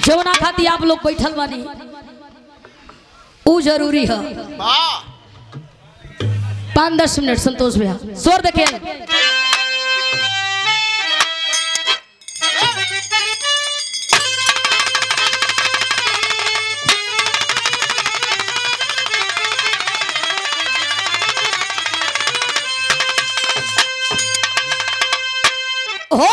जवना खाती आप लोग बैठल बानी ऊ जरूरी है वाह पाँच दस मिनट संतोष भैया स्वर देखे हो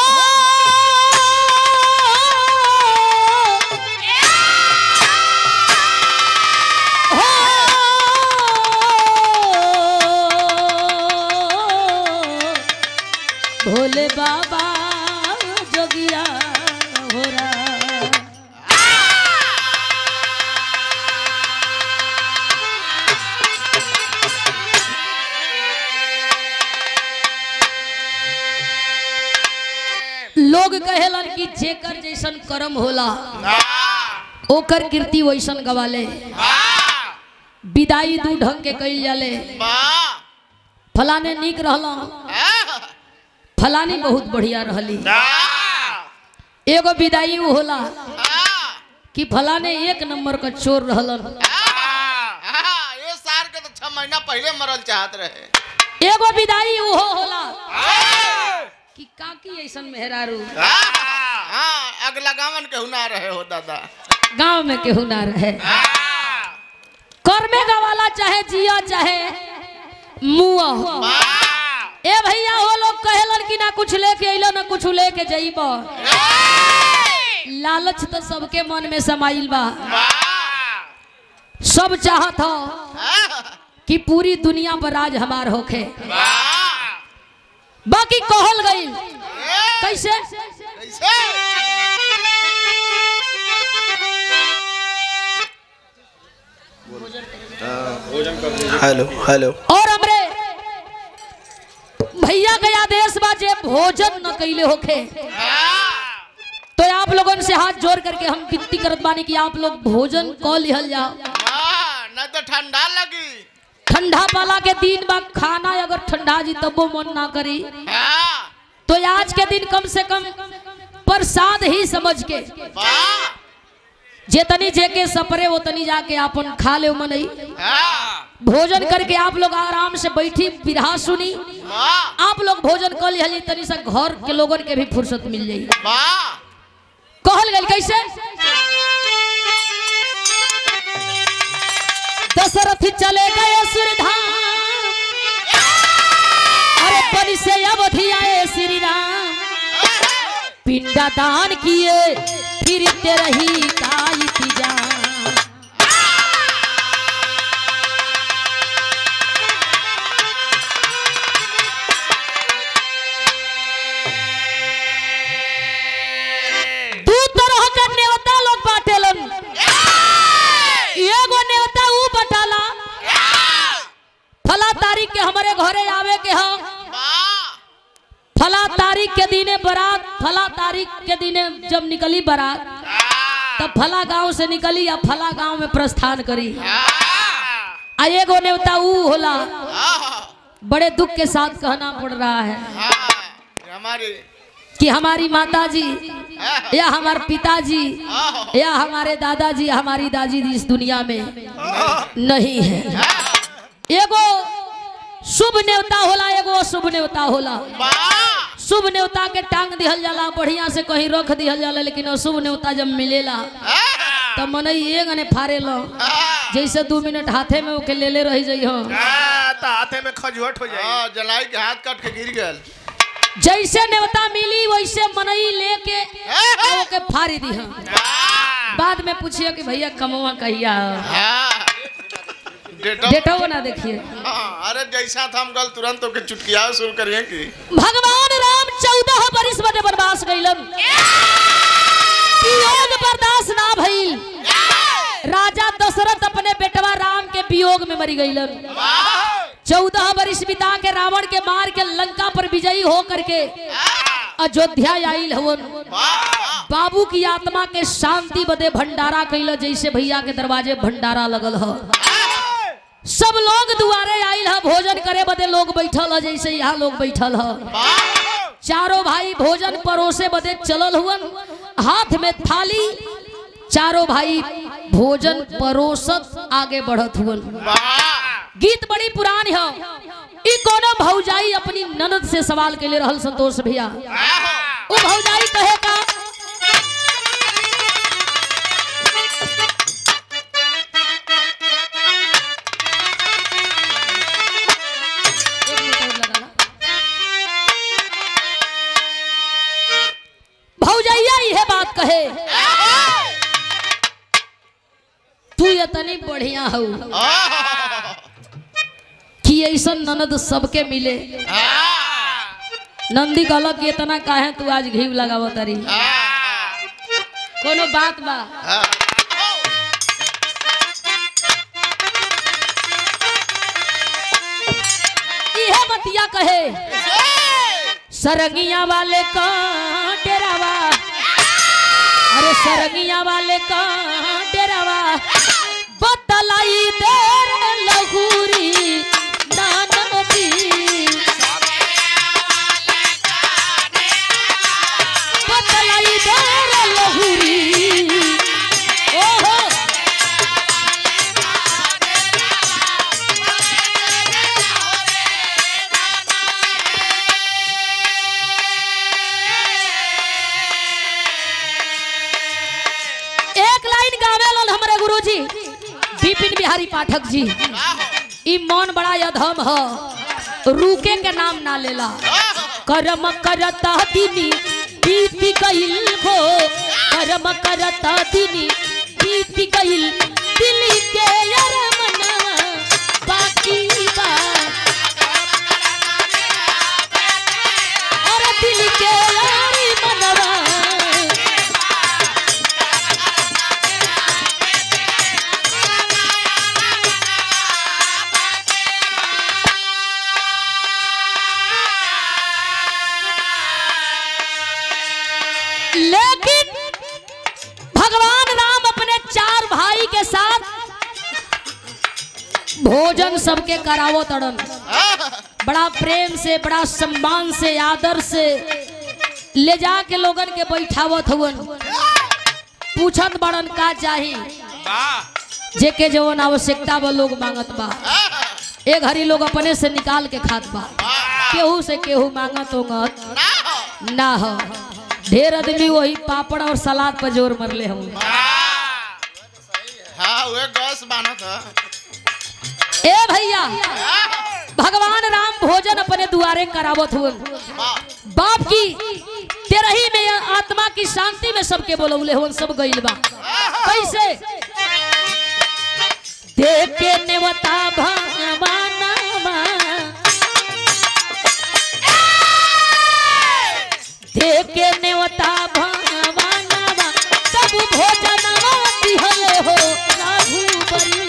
भोले बाबा जोगिया हो रहा लोग कहेलन कि जेकर जैसन कर्म होला वाह ओकर कीर्ति वैसन गवाले वाह विदाई दू ढंग के कइल जाले वाह फलाने नीक रहला फलानी बहुत बढ़िया रहली वाह एगो विदाई उ होला वाह कि फलाने एक नंबर का चोर रहलन हाँ, ये सार के तो छह महीना पहले मरल चाहत रहे एगो विदाई उहो होला कि काकी ऐसन मेहरारू हाँ, हाँ, अगला गावन के हुना रहे हो दादा गांव में केहू ना रहे कर्मे गवाला चाहे जिया चाहे मुआ वाह, ए भैया वो लोग कहेलन कि ना कुछ लेके अइलो ना कुछ लेके जइब लालच तो सबके मन में समाइल बा वाह, सब चाहत हो हाँ, कि पूरी दुनिया पर राज हमार होखे वाह, बाकी कहल गई ए, कैसे कैसे हेलो हेलो और हमरे भैया के आदेश बा जे भोजन न कैले होखे तो आप लोगों से हाथ जोड़ करके हम विनती करत बानी कि आप लोग भोजन क लिहल जाओ नहीं तो ठंडा लगी ठंडा वाला के दिन बा खाना अगर ठंडा जी तबो मन ना करी हाँ, तो आज के दिन कम से कम प्रसाद ही समझ के वाह, जेतनी जेके सपरे वो तनी जाके आपन खा ले मनई हाँ, भोजन करके आप लोग आराम से बैठी बिरहा सुनी वाह, आप लोग भोजन कर लिहली तनी सा घर के लोगन के भी फुर्सत मिल जाई वाह, कहल गई कैसे दशरथ चले गए सुरधाम अरे परी से अवधि आए श्री राम पिंडा दान किए फिर रही का इंतजाम दू तरह के नेवता लोग बाटेलन एगो नेवता ऊ बटाला फला तारीख के हमारे घरे आवे के ह वाह, फला तारीख के दिने बारात फला तारीख के दिने जब निकली बारात तब फला गांव से निकली या फला गांव में प्रस्थान करी हाँ, आ एगो नेवता ऊ होला हाँ, बड़े दुख के साथ कहना पड़ रहा है हाँ, हमारी कि हमारी माता जी हाँ, या हमारे पिताजी हाँ, या हमारे दादाजी हमारी दादी इस दुनिया में नहीं है एगो शुभ नेवता होला एगो अशुभ नेवता होला वाह, शुभ नेवता के टांग दिहल जाला बढ़िया से कहीं रख दिहल जाला लेकिन अशुभ नेवता जब मिलेला हाँ, तब मनई ये गने फारे लो हाँ, जैसे दू मिनट हाथे में ओके ले ले रही जाइ हो हाँ, तो हाथे में खजुहट हो जाएगी हाँ, जलाई के हाथ काट के गिर गल जैसे नेवता मिली वैसे मनई लेके आ ओके फारी दी बाद में पूछिए कि भैया कमवा कहिया हाँ, डेटा डेटा ना देखिए हाँ, अरे जैसा था हम गल तुरंत ओके चुटकिया शुरू करिए कि भगवान राम चौदह बरिस बदे वनवास गइलन वियोग बर्दाश्त ना भइल राजा दशरथ अपने बेटवा राम के वियोग में मरी गइलन चौदह बरिस बिता के रावण के मार के लंका पर विजयी हो करके अयोध्या आइल हवन बाबू की आत्मा के शांति बदे भंडारा कैल जैसे भैया के दरवाजे भंडारा लगल ह सब लोग दुआरे आइल ह भोजन करे बदे लोग बैठल ह जैसे यहाँ लोग बैठल ह चारों भाई भोजन परोसे बदे चलल हुवन हाथ में थाली चारों भाई भोजन परोसत आगे बढ़त हुवन वाह गीत बड़ी पुरानी हो ई कोनो भौजाई अपनी ननद से सवाल के लिए रहल संतोष भैया आहो। वो भौजाई कहे का एक मिनट और लगा ला। भौजैया यह बात कहे तू इतनी बढ़िया हो आहो। कि ऐसा ननद सबके मिले आह। नंदी कहलक कि इतना काहे तू आज घी लगाव तारी आह। कोनो बात बा आह। इहे बतिया कहे सरंगिया वाले का डेरावा अरे सरंगिया वाले का डेरावा बतलाई देर लहूरी नानदी बतलाई देर लहूरी ओहो एक लाइन गावे लन हमारे गुरुजी विपिन बिहारी पाठक जी ई मन बड़ा अधम ह रुके के नाम ना लेला कर्म करता दिनी बीत गइल हो कर्म करता दिनी बीत गइल दिल के यार मनवा बाकी बा और दिल के यार मनवा लेकिन भगवान राम अपने चार भाई के साथ भोजन सबके करावो तड़न बड़ा प्रेम से बड़ा सम्मान से आदर से ले जा के लोगन के बैठावत हुवन पूछत बड़न का चाही जेके जवन आवश्यकता बा लोग मांगत बा ए घड़ी लोग अपने से निकाल के खात बा केहू से केहू मांगत होंगत ना हो ढेर आदमी वही पापड़ और सलाद पर जोर मरले होंगे हाँ वे गैस बानत है ए भैया भगवान राम भोजन अपने दुआरे करावत हुए बाप की तेरही में या आत्मा की शांति में सबके बोलौले हुन सब गइल बा कैसे देख के नेवता भगवानवा देख के नेवता भगवानवा सब भोजनवा दिहले हो राघु बरी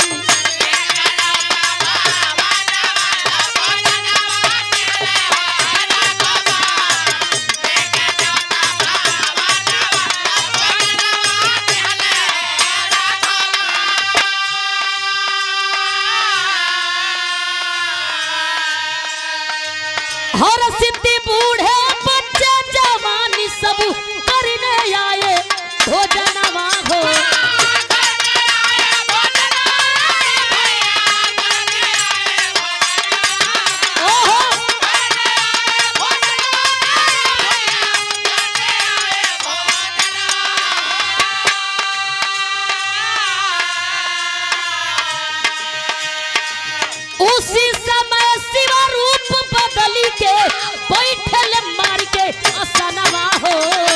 हर सिद्धि बूढ़े बच्चे जवानी सब करने आए भोजनवा हो ओहो उसी समय शिव रूप बदली के बैठल मार के असनवा हो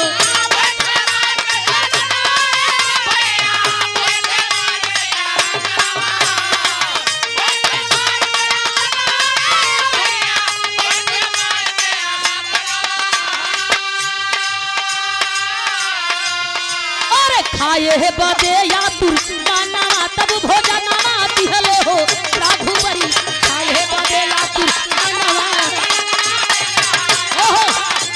अरे खाए है बदे या तुरमानवा तब भोजनवा दिहले हो राघुबरी खाए है बदे या तुरमानवा ओहो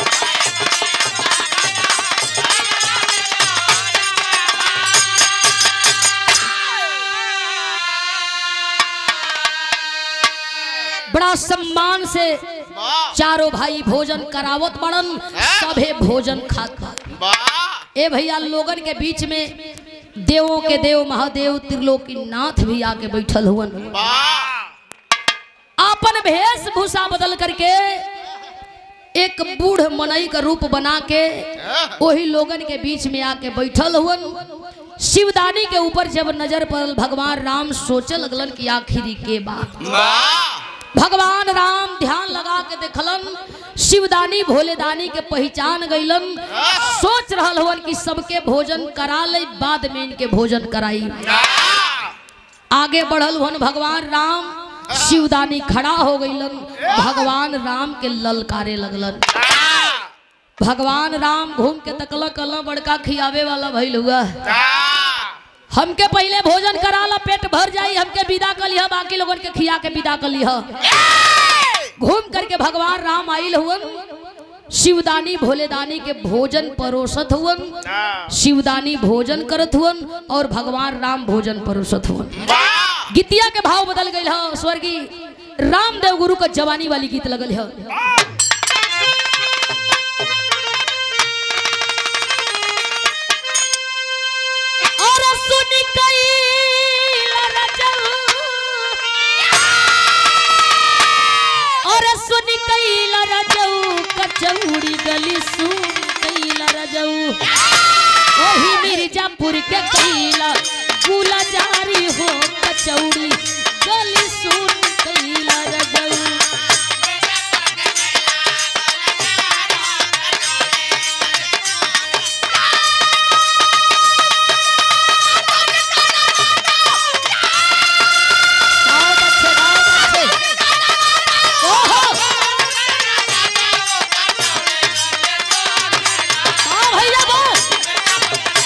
बड़ा सम्मान से वाह चारों भाई भोजन करावत बड़न सभे भोजन खात बा वाह ए भैया लोगन के बीच में देवों के देव महादेव त्रिलोकी नाथ भी आके बैठल हुवन वाह अपन वेशभूषा बदल करके एक बूढ़ मनई का रूप बना के वही लोगन के बीच में आके बैठल हुवन शिवदानी के ऊपर जब नजर पड़ल भगवान राम सोचे लगलन कि आखिरी के बात वाह भगवान राम ध्यान लगा के देखलन शिवदानी भोलेदानी के पहचान गईलन सोच रहल हुवन कि सबके भोजन करा ले बाद में इनके भोजन कराई आगे बढ़ल हुवन भगवान राम शिवदानी खड़ा हो गईलन भगवान राम के ललकारे लगलन भगवान राम घूम के तकल कल बड़का खियावे वाला भइल हुआ हमके पहले भोजन करा ला पेट भर जाई हमके विदा कर लिह बाकी लोगन के खिया के विदा कर लिह घूम करके भगवान राम आइल हुवन शिवदानी भोलेदानी के भोजन परोसत हुवन शिवदानी भोजन करत हुवन और भगवान राम भोजन परोसत हुवन गीतिया के भाव बदल गई है स्वर्गीय रामदेव गुरु का जवानी वाली गीत लगल है और सुन कैल रजऊ और सुन कैल रजऊ कचौड़ी गली सुन कैल रजऊ ओही मिर्जापुर के कैला गुला जारी हो कचौड़ी गली सुन कैला रजऊ बहुत अच्छे बहुत अच्छे ओहो हाँ भैया बोल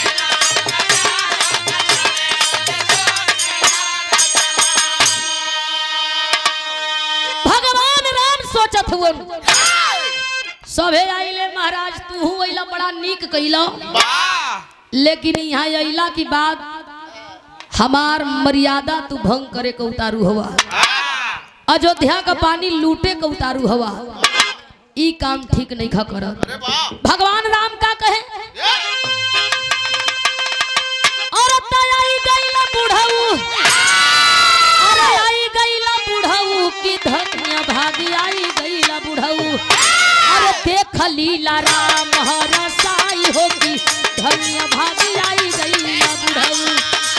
भगवान राम सोचत हुवन सभे आइले महाराज तू अइला बड़ा नीक कैला लेकिन यहाँ अइला की बात हमार मर्यादा तू भंग करे के उतारू हवा अयोध्या का पानी लूटे के उतारू हवा ई काम ठीक नहीं खा करत अरे वाह भगवान राम का कहे औरत आई गईला बुढ़ऊ अरे आई गईला बुढ़ऊ की धन्य भागी आई गईला बुढ़ऊ अरे देख लीला राम हर साई होगी धन्य भागी आई गईला बुढ़ऊ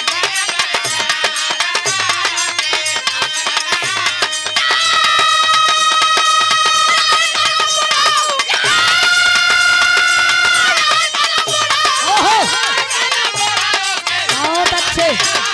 ओहो बहुत अच्छे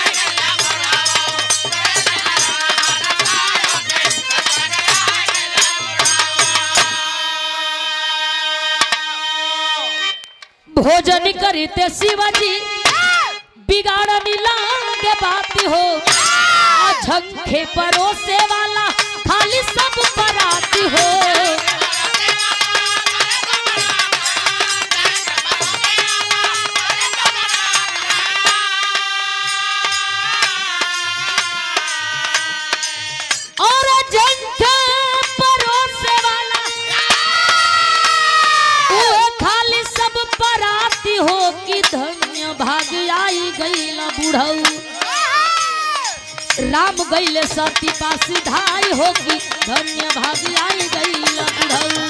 भोजन करते शिवाजी बिगाड़नी लागे बात हो आ झंखे परोसे वाला खाली सब पराती हो और झंखे परोसे वाला वो खाली सब पराती हो कि धन्य भाग आई गईला बुढ़ऊ राम गईले सती पासी धाई हो कि धन्य भाग आई गईला बुढ़ऊ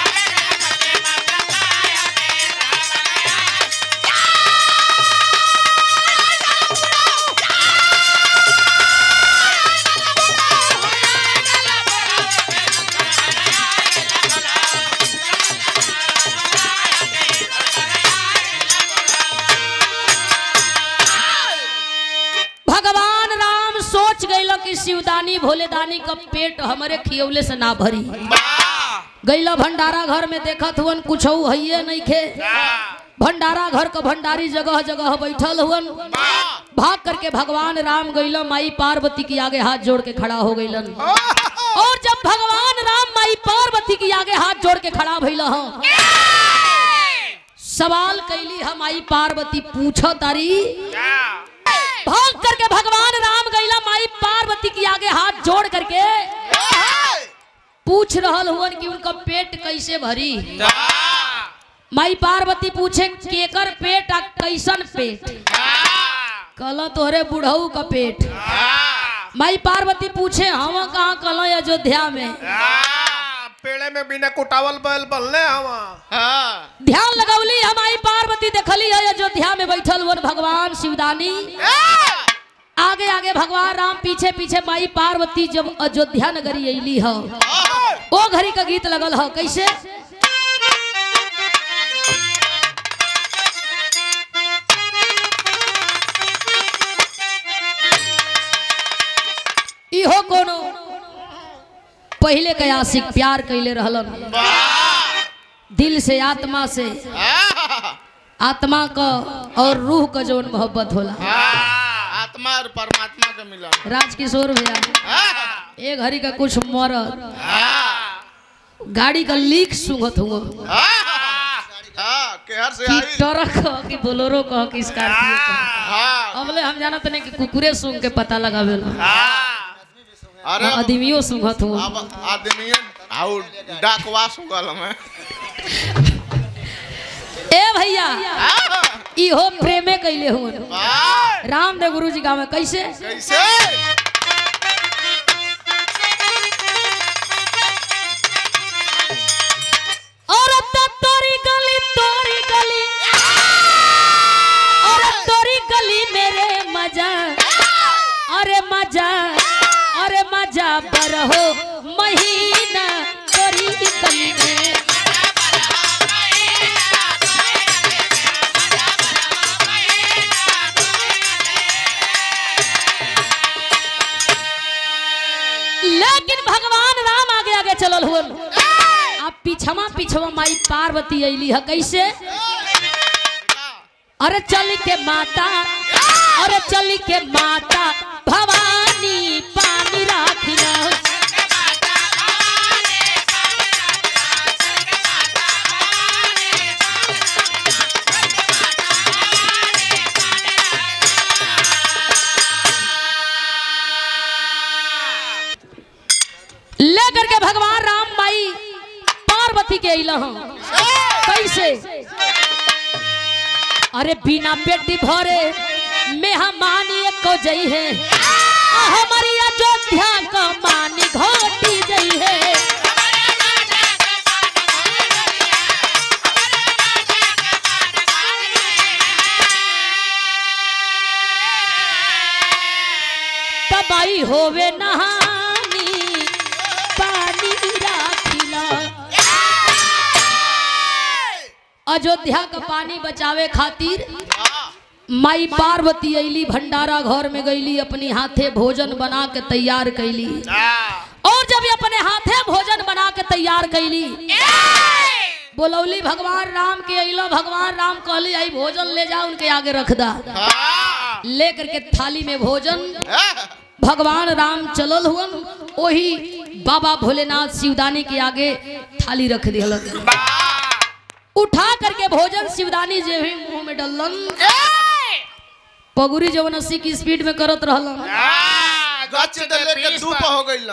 भगवान राम सोच गइल कि शिवदानी भोलेदानी का पेट हमरे खियौले से ना भरी गैला भंडारा घर में देखत हुवन कुछ हइये नहीं खे भंडारा घर का भंडारी जगह जगह बैठल हुवन भाग करके भगवान राम गैला माई पार्वती के आगे हाथ जोड़ के खड़ा हो गइलन और जब भगवान राम माई पार्वती के आगे हाथ जोड़ के खड़ा भइल हं, सवाल कैली हम माई पार्वती पूछो तारी भाग करके भगवान राम गैला माई पार्वती के आगे हाथ जोड़ करके पूछ रहल हुवन कि उनका पेट कैसे भरी माई पार्वती पूछे केकर पेट आ कैसन पेट कल तोहरे बुढ़ऊ का पेट माई पार्वती पूछे हम कहाँ कल अयोध्या में आ, पेड़े में बिना कुटावल बैल बल्ले हवा हाँ ध्यान लगौली हमारी पार्वती देखली है अयोध्या में बैठल वन भगवान शिवदानी आगे आगे भगवान राम पीछे पीछे माई पार्वती जब अयोध्या नगरी अली ह ओ घड़ी का गीत लगल ह कैसे इहो कोनो पहले के आशिक प्यार कैले रहलन दिल से आत्मा से आत्मा का और रूह का जौन मोहब्बत होला आत्मा और परमात्मा के मिलन राजकिशोर भैया एक घड़ी का कुछ मरद गाड़ी का लीक सुंघत हुआ हाँ केहर से कि आई ट्रक कह कि बोलोरो कह कि स्कॉर्पियो कह हाँ अबले हम जानत नहीं कि कुकुरे सूंघ के पता लगावेला अरे आदमियों सूंघत हुआ अब आदमी आउ डाकवास हो गल हमें ए भैया इहो प्रेमे कैले हुआ वाह रामदेव गुरु जी गाँव में कैसे कैसे और अब तो तोरी गली तोरी गली और अब तोरी गली मेरे मजा अरे मजा अरे मजा बरहो महीना तोरी गली में लेकिन भगवान राम आगे आगे चलल हुआ अब पीछवा पीछवा माई पार्वती अली है कैसे अरे चल के माता अरे चल के माता भवानी पानी राखिना लेकर के भगवान राम माई पार्वती के अइल हं। कैसे अरे बिना पेटी भरे मेहमानी को जई है आ हमारी अयोध्या का मानी घोटी जई है तबाई होवे नहानी पानी राखिला अयोध्या का पानी बचावे खातिर माई पार्वती अली भंडारा घर में गईली अपनी हाथे भोजन बना के तैयार कैली और जब ये अपने हाथे भोजन बना के तैयार कैली बोलौली भगवान राम के अलो भगवान राम कहली आई भोजन ले जा उनके आगे रख दा लेकर के थाली में भोजन भगवान राम चलल हुअन वही बाबा भोलेनाथ शिवदानी के आगे थाली रख दिया उठा करके भोजन शिवदानी जे भी मुंह में डलन पगुरी जवन अस्सी की स्पीड में करत रहलन गच डले के धूप हो गइल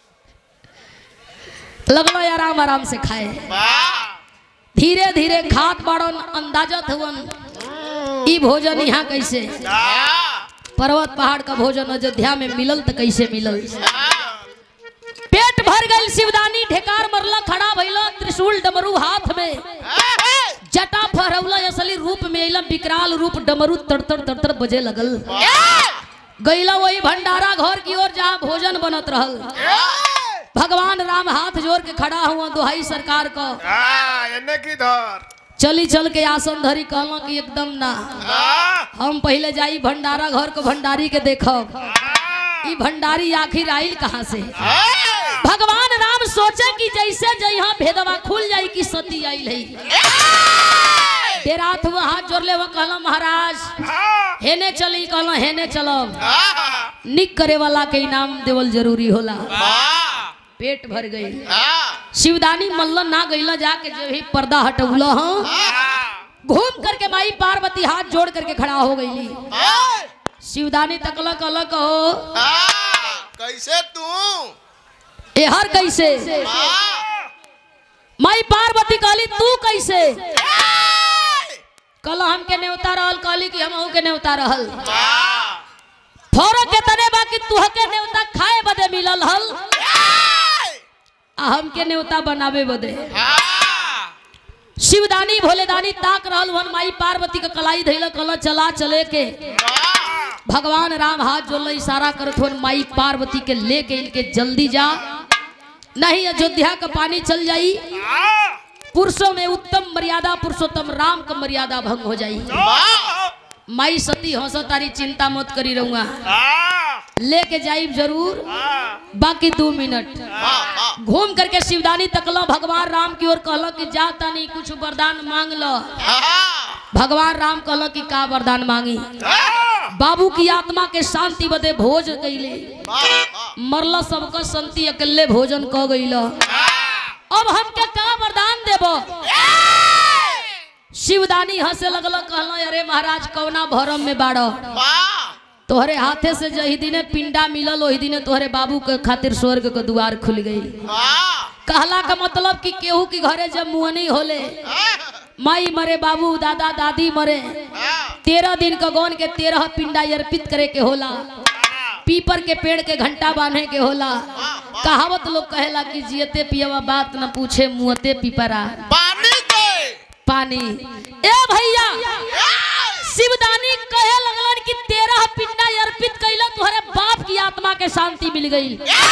लगलो आराम आराम से खाए धीरे धीरे खात बाड़न अंदाजत हुवन ई भोजन यहाँ कैसे पर्वत पहाड़ का भोजन अयोध्या में मिलल तो कैसे मिलल पेट भर गई शिवदानी ढेकार मरला खड़ा भइल त्रिशूल डमरू हाथ में जटा फहरौला असली रूप में अइला विकराल रूप डमरू तड़तड़ तड़तड़ बजे लगल गईला वही भंडारा घर की ओर जहाँ भोजन बनत रहल भगवान राम हाथ जोड़ के खड़ा हुआ दुहाई सरकार को एने की धर चली चल के आसन धरी कहला कि एकदम ना हम पहले जाई भंडारा घर को भंडारी के देखब ई भंडारी आखिर आइल कहाँ से भगवान राम सोचे कि जैसे जहाँ भेदवा खुल जाई कि सती आइल है देरात हुआ हाथ जोड़ ले वो कहला महाराज हेने चली कहला हेने चलब निक करे वाला के इनाम देवल जरूरी होला पेट भर गई शिवदानी मल्लन ना गईला जाके जो ही पर्दा हटौला हाँ घूम करके माई पार्वती हाथ जोड़ करके खड़ा हो गईली शिवदानी तकला कलक हो कैसे तू एहर कैसे माई पार्वती कहली तू कैसे कल हमके नेवता रहल कहली कि हम के नेवता रहल वाह फौरन के तने बाकी तुहके नेवता खाए बदे मिलल हल आ हमके नेवता बनावे बदे शिवदानी भोलेदानी ताक रहल वन माई पार्वती के कलाई धैल कल चला चले के भगवान राम हाथ जोड़ल इशारा करत हुन माई पार्वती के लेके इनके जल्दी जा नहीं अयोध्या का पानी चल जाई पुरुषों में उत्तम मर्यादा पुरुषोत्तम राम का मर्यादा भंग हो जाई माई सती हंसो तारी चिंता मत करी रहूंगा लेके जाइब जरूर बाकी दो मिनट घूम करके शिवदानी तकलो भगवान राम की ओर कहलो कि जा तनी कुछ वरदान मांग लो भगवान राम कहलो कि का वरदान मांगी बाबू की आत्मा के शांति बदे भोज कैले मरल सबका संति अकेले भोजन क गईल अब हमके का वरदान देबो शिवदानी हंसे लगलो कहलो अरे महाराज कौना भरम में बाड़ो तोहरे हाथे से जही दिने पिंडा मिलल वही दिने तोहरे बाबू के खातिर स्वर्ग के द्वार खुल गई कहला का मतलब कि केहू के घरे जब मुहनी होले माई मरे बाबू दादा दादी मरे तेरह दिन का गौन के तेरह पिंडा अर्पित करे के होला पीपर के पेड़ के घंटा बांधे के होला कहावत लोग कहेला कि जियते पियवा बात न पूछे मुहते पीपरा पानी के पानी ए भैया शिवदानी कहे लगलन कि तेरह पिंडा अर्पित कैला तुम्हारे बाप की आत्मा के शांति मिल गई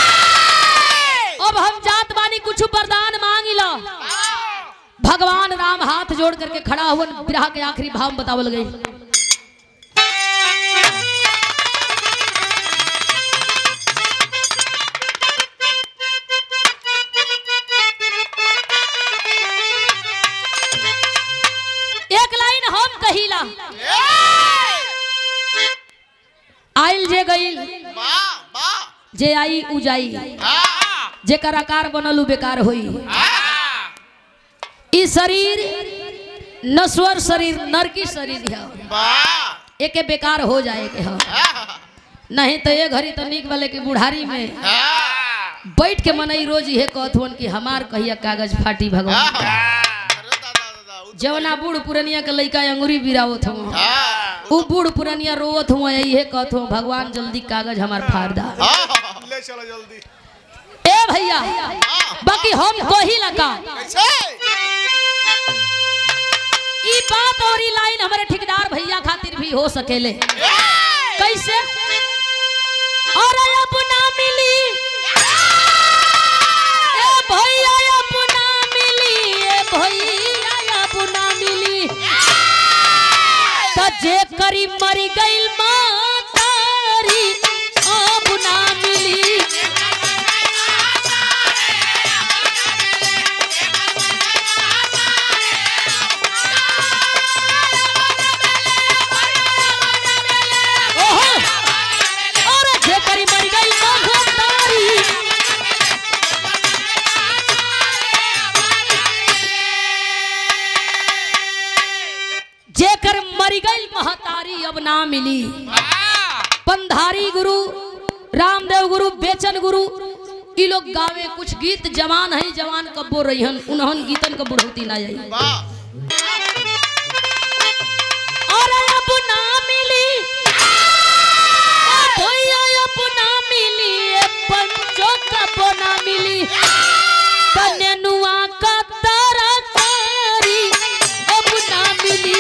अब हम जात बानी कुछ वरदान मांग लो भगवान राम हाथ जोड़ करके खड़ा हुआ विरह के आखिरी भाव में बतावल गई एक लाइन हम कहिला आइल जे गईल जे आई उ जाई जेकर आकार बनल उ बेकार होई ई शरीर नश्वर शरीर नरकी शरीर है एके बेकार हो जाए के है नहीं तो ये घड़ी तो निक वाले की बुढ़ारी में बैठ के मनई रोज ये कहत हुन कि हमार कहिया कागज फाटी भगवान जवना बूढ़ पुरनिया के लइका अंगुरी बिरावत हुआ उ बूढ़ पुरनिया रोवत हुआ यही कहत हुआ भगवान जल्दी कागज हमार फाड़ दा ले चलो जल्दी ए भैया बाकी हम कही लगा ई बात और ई लाइन हमारे ठेकेदार भैया खातिर भी हो सकेले कैसे और अब ना मिली ए भैया अब ना मिली ए भैया अब ना मिली त जे करी मरी गइल मातारी अब ना मिली ओहो और जे करी मरी गइल मातारी जेकर मरी गई महतारी अब ना मिली पंधारी गुरु रामदेव गुरु बेचन गुरु ई लोग गावे कुछ गीत जवान है जवान कब्बो रहिहन उन्हन गीतन का बुढ़ौती ना जाई और अब ना मिली ओ भैया अब ना मिली ए पंचो कब्बो ना मिली कन्या का तरकारी अब ना मिली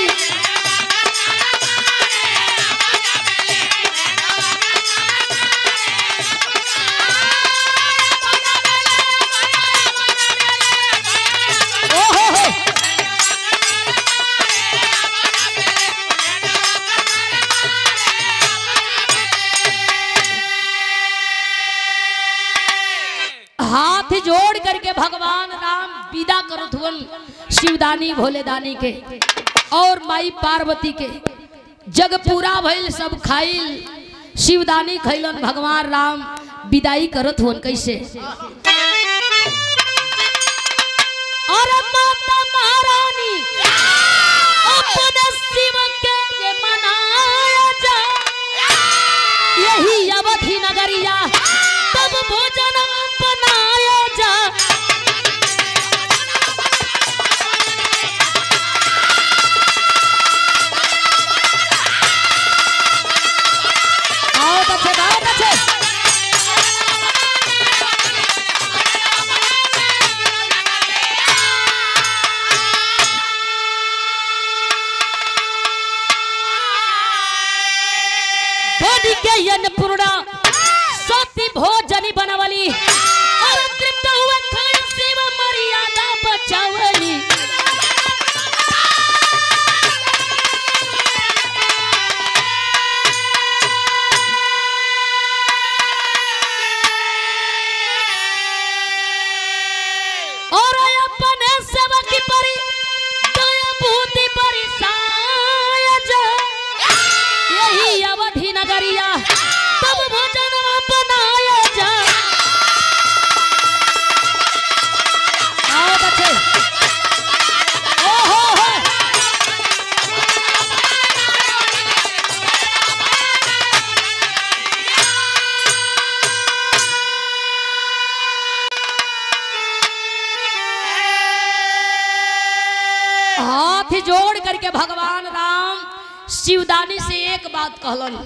ओहो हो हाथ जोड़ करके भगवान राम विदा करत हुवन शिवदानी भोलेदानी के और माई पार्वती के जग पूरा भइल सब खाइल शिवदानी खैलन भगवान राम विदाई करत हुवन कैसे और माता महारानी अपने शिव के ये मनाया जा यही अवधि नगरिया तब भोजन बनाया जा आओ तो अच्छे बहुत अच्छे बॉडी के अन्नपूर्णा सती भोजनी बनवली और तृप्त हुए खाई सेव मर्यादा बचावली और अपने सेवक की परी दया भूति परी सायज यही अवधि नगरिया तब भोजन बनाया जा आओ बच्चे ओहो हो हाथ जोड़ करके भगवान राम शिवदानी से एक बात कहलन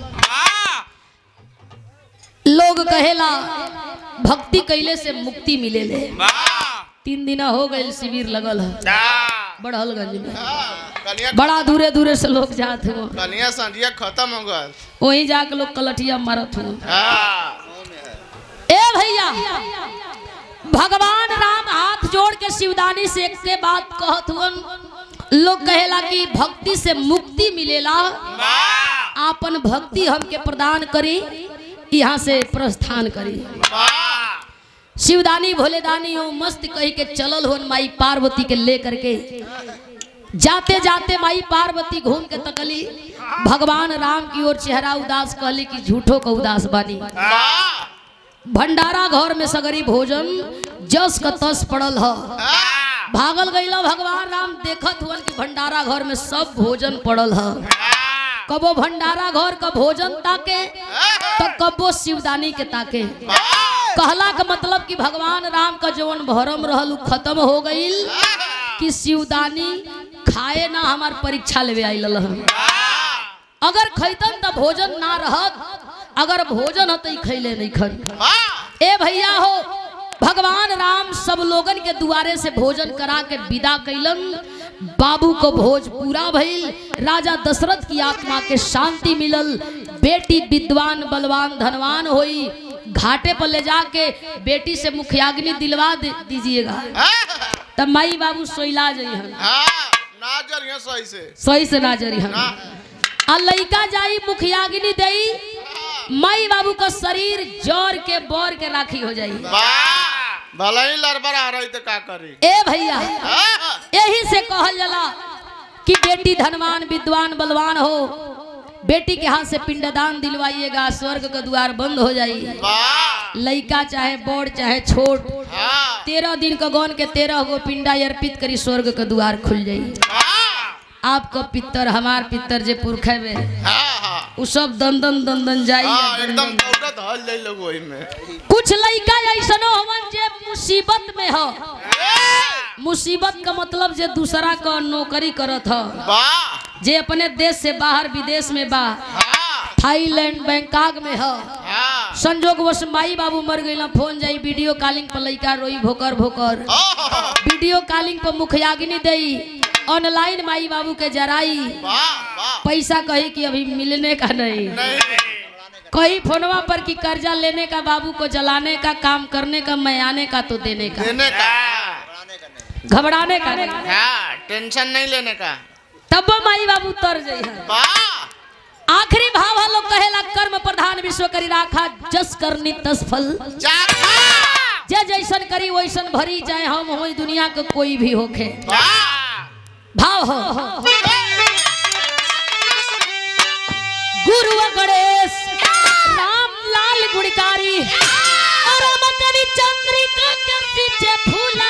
लोग कहेला भक्ति कैले से मुक्ति मिले ले तीन दिन हो गए शिविर लगल है बढ़लगंज में कनिया बड़ा दूरे दूरे से लोग जात हो कनिया संजिया खत्म हो गल वहीं जाके लोग कलटिया मारत हो हाँ ए भैया भगवान राम हाथ जोड़ के शिवदानी से एक के बात कहत हुन लोग कहेला कि भक्ति से मुक्ति मिलेला आपन भक्ति हमके प्रदान करी यहाँ से प्रस्थान करी शिवदानी भोलेदानी हो मस्त कही के चलल हो माई पार्वती के ले करके जाते जाते माई पार्वती घूम के तकली भगवान राम की ओर चेहरा उदास कहली कि झूठो का उदास बानी भंडारा घर में सगरी भोजन जस का तस पड़ल ह भागल गईला भगवान राम देखत हुअन कि भंडारा घर में सब भोजन पड़ल ह कबो भंडारा घर का भोजन ताके तो कबो शिवदानी के ताके कहला का मतलब कि भगवान राम का जवन भरम रहल उ खत्म हो गईल कि शिवदानी खाए ना हमार परीक्षा लेवे आइल हन अगर खैतन तो भोजन ना रहत अगर भोजन हत खैले नहीं खन ए भैया हो भगवान राम सब लोगन के दुआरे से भोजन करा के विदा कैलन बाबू को भोज पूरा भइल राजा दशरथ की आत्मा के शांति मिलल बेटी विद्वान बलवान धनवान होई घाटे पर ले जाके बेटी से मुखियाग्नि दिलवा दे- दीजिएगा तब माई बाबू सोइला जइहन ना जरिया सही से सही से ना जरिहन आ लइका जाई मुखियाग्नि देई माई बाबू का शरीर जर के बोर के राखी हो जाई भले ही लड़बड़ा रही तो का करी ए भैया यही से कहल जाला कि बेटी धनवान विद्वान बलवान हो बेटी के हाथ से पिंडदान दिलवाइएगा स्वर्ग का द्वार बंद हो जाई वाह लइका चाहे बड़ चाहे छोट हाँ तेरह दिन का गौन के तेरह गो पिंडा अर्पित करी स्वर्ग का द्वार खुल जाई हाँ आपका पितर हमार पितर जे पुरखे में हाँ हाँ उ सब दंदन दंदन जाई हाँ एकदम दौड़त हल जाई लोग वही में कुछ लइका ऐसनो हमन जे मुसीबत में हो मुसीबत का मतलब जे दूसरा का नौकरी करत ह वाह जे अपने देश से बाहर विदेश में बा हाँ थाईलैंड बैंकॉक में ह हाँ संजोग वश माई बाबू मर गई फोन जाई वीडियो कॉलिंग पर लइका रोई भोकर भोकर ओह, वीडियो कॉलिंग पर मुखियागिनी देई ऑनलाइन माई बाबू के जराई वाह वाह पैसा कही कि अभी मिलने का नहीं नहीं कहीं फोनवा पर कि कर्जा लेने का बाबू को जलाने का काम करने का मैं आने का तो देने का देने का घबराने का नहीं हाँ टेंशन नहीं लेने का तब माई बाबू तर जाइ है वाह आखिरी भाव हम लोग कहेला कर्म प्रधान विश्व करी राखा जस करनी तस फल चाखा जे जैसन करी वैसन भरी चाहे हम हो दुनिया के कोई भी होखे वाह भाव हो गुरु गणेश राम लाल गुणकारी और हम कवि चंद्रिका के पीछे फूला